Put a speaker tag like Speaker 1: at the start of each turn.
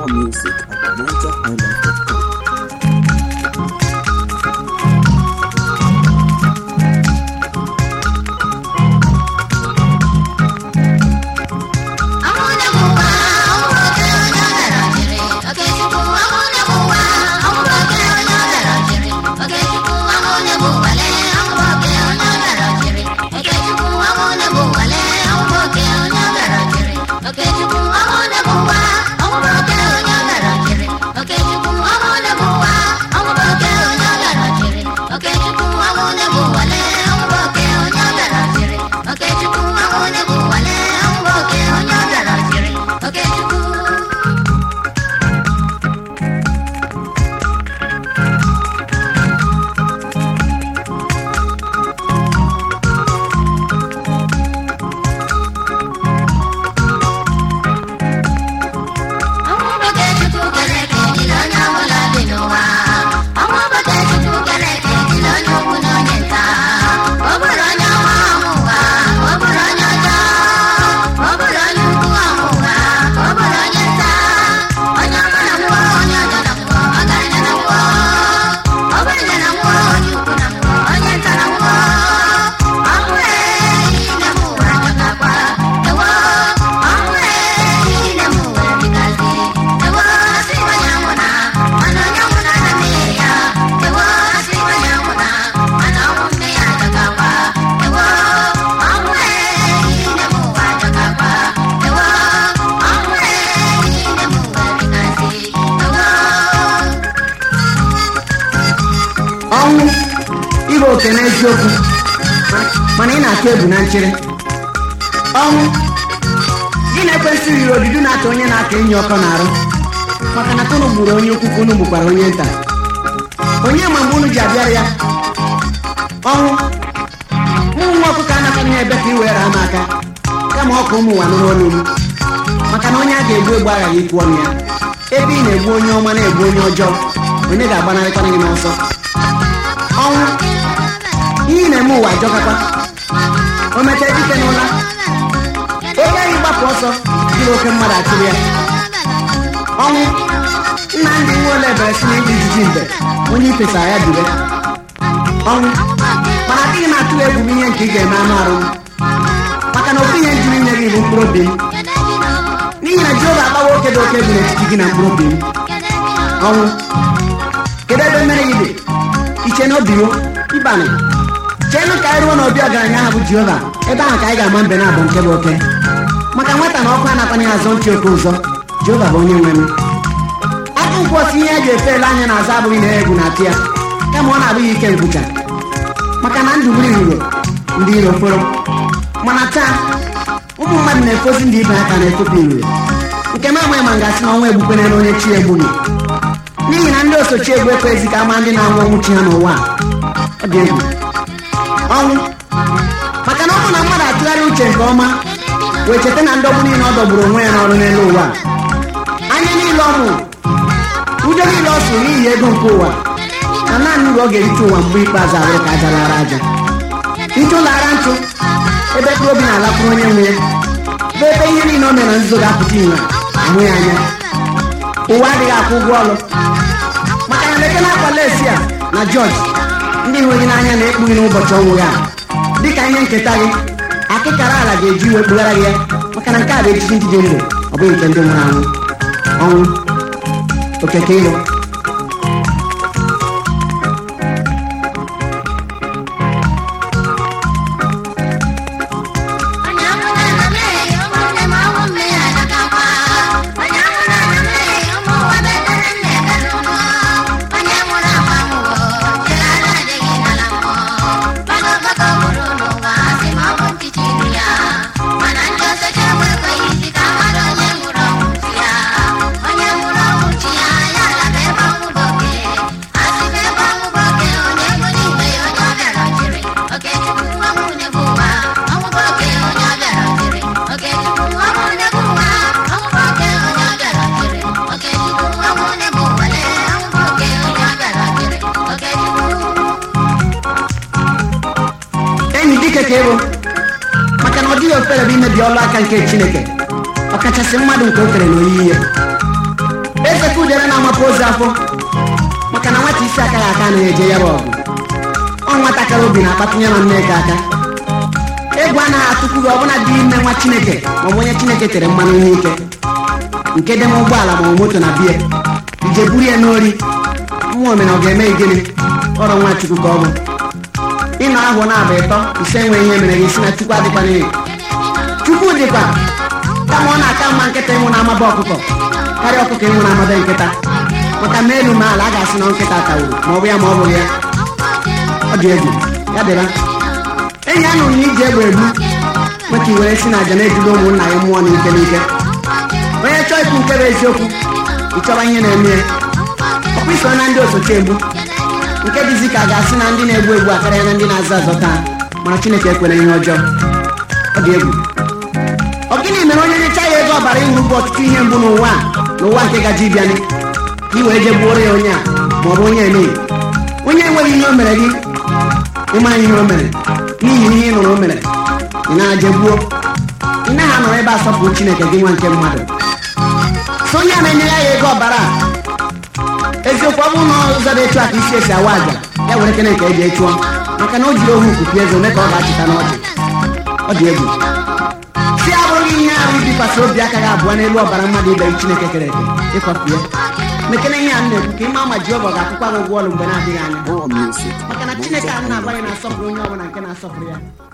Speaker 1: More music at NigerHighlife.com.
Speaker 2: ọnwụ ịbụ oke n'eziokwu mana ị na-atụ egwu na nchere ọnwụ gị na-ekwesị iri odudu na-ata onye na-aka enyi ọkọ na-arụ maka na tụnụ gburu onye ukwu ka unu gbukwara onye nta onye ma mgbe unu ji abịara ya ọnwụ ụmụ nwa ọkụkọ anaghị ya ebe ka i were ama aka kama ọkụ ụmụ nwa nụrụ olu m maka na onye a ga-egbu egbu aghaghị ikwu ọnụ ya ebe ị na-egbu onye ọma na-egbu onye ọjọọ onye ga-agbanarịkwana gị n'ọsọ ọnwụ ihe ị na-eme ụwa ajọkakwa o mechaa dike n'ụla oge anyị gbapụ ọsọ jiri oke mmadụ achụrụ ya ọnwụ nna ndị nwe ole bere si n'ịdị ijiji mbe onye ifesara ya dube ọnwụ mana adịghị m atụ egwu m ihe nke ị ga-eme anụ arụ m maka na ofu ihe njiri nye gị bụ mkpụrụ obi m n'ihi na jehova agbawa oke dị oke bụ n'etiti gị na mkpụrụ obi m ọnwụ kedu ebe mmere gị dị iche na obi ịbanị cheenụ ka anyị ruo n'obi ọgaranya ahụ bụ jehova ebe ahụ ka anyị ga-ama mbe na abụ nke bụ oke maka nwata na ọkụ anakwana ya azọ ntị oke ụzọ jehova bụ onye nwe m aka nkwụ osi ihe eji efe ele anya n'azụ abụghị na egwu na-atụ ya kama ọ na-abụghị ike nkwụcha maka na ndụ buru iruro ndị iro foro mana taa ụmụ mmadụ na-efozi ndị ibe aka na-efopụ iruro nke m amaghị ma m ga-asị na ọnwa egbukwenere onye chi egbughị n'ihi na ndị osochi egwu ekweghịzi ka ama ndị na-anwụ ọnwụ chi ha n'ụwa a ọ dị egwu ọnwụ maka na ọ bụ na mmadụ atụgharị uche nke ọma wee cheta na ndọgbu niile ọ dọgburu onwe ya n'ọrụ n'elu ụwa anya niile ọ mụ ụjọ niile ọ sụrụ n'ihi ego nke ụwa na naanị uru ọ ga-erite ụwa mgbe ikpeazụ abụrụ ka aja lara aja ntụ lara ntụ ebe mkpụrụ obi na-alakwuru onye nwe ya bụ ebe ihe niile o mere na nzuzo ga-apụta ìhè ahụ ya anya ụwa adịghị akwụ ụgwọ ọrụ maka na leke na-akwa lesi a na jọji ndị hụrụ gị n'anya na-ekpughi n'ụbọchị ọnwụ ya dịka ihe nketa gị akịkara ala ga-eji iwe kpughara gị ya maka na nke a bụ echichi ndị dị ndụ ọ bụghị nke ndị nwụrụ anwụ ọnwụ okeke ịlụ enyi dike ka ịbụ maka na ọ dịghị ofere bụ imebi ọlụ aka nke chineke ọkachasị mmadụ nke o kere n'oyiyi ya eze ka udere na-amapụ ozu afọ maka na nwata isi aka ya aka anaghị eje ya bụ ọgụ ọ nwatakịrị obi na-akpatinye na nneka aka egwu anaghị atụkwu gị ọbụla dị ime nwa chineke maọbụ onye chineke tere mmanụ n'ike nke dị m ụgbọala maọbụ moto na biya ije buru ya n'ori nwa omena ọ ga-eme gịnị ọrụ nwa chukwu ka ọ bụ ịnọ ahụ na-aba ịtọ ise enwe ihe mere gị si na chukwu adịkwa n'ihi chukwu dịkwa kama ọ na-aka mma nkịta ịnwụ na-amaba ọkụkọ karịa ọkụkọ ịnwụ na-amaba nkịta maka ma elu ma ala a ga-asị na nkịta tawuru ma ọ bụ ya ma ọ bụghị ya ọ dị egwu ya dịra enyi anụ na iji egbe egbu maka i were si na aja na-ejide ụmụnna ya mmụọ n'ike n'ike onye chọọ ikwu nke bụ eziokwu ịchọba ihe na-eme ya ọkwa iso na ndị osote egbu nke dịzi ka a ga-asị na ndị na-egbu egbu akarịa na ndị na-azọ azọ taa mana chineke ekwere ihe ọjọọ ọ dị egwu ọ gịnị mere onye nyecha ya ego ọbara ịṅụ bụ ọtụtụ ihe mbụ n'ụwa a n'ụwa nke gaji ịbịanị ka i wee je gbuoro ya onye a ma ọ bụ onye emeghị onye enweghị ihe o mere gị ịma ihe o mere n'ihi ihe ị nụrụ o mere ị na-aje gbuo ị naghị anọrọ ebe asọpụrụ chineke gị nwa nke mmadụ so onye a na-enye ya ego ọbara a eziokwu ọ bụrụ na ụzọ dị etu a ka isi esi awa aja ya were kene nke eji echụọ maka na o jiri ohu nkupi eze ome ka ọ ga-achịta n'ọchị ọ dị egwu si abụghị ihe ahụ ibikwasị obi aka gị abụọ n'elu ọbara mmadụ ibe gị chineke kere eke ịkwapụ ya mekene ihe a m na-ekwu ka ịma ma Jehova ga-akwụkwa gị ụgwọ ọrụ mgbe na-adịghị anya
Speaker 1: More music.
Speaker 2: maka na chineke a na-agwa ya na-asọpụrụ onye ọbụla nke na-asọpụrụ ya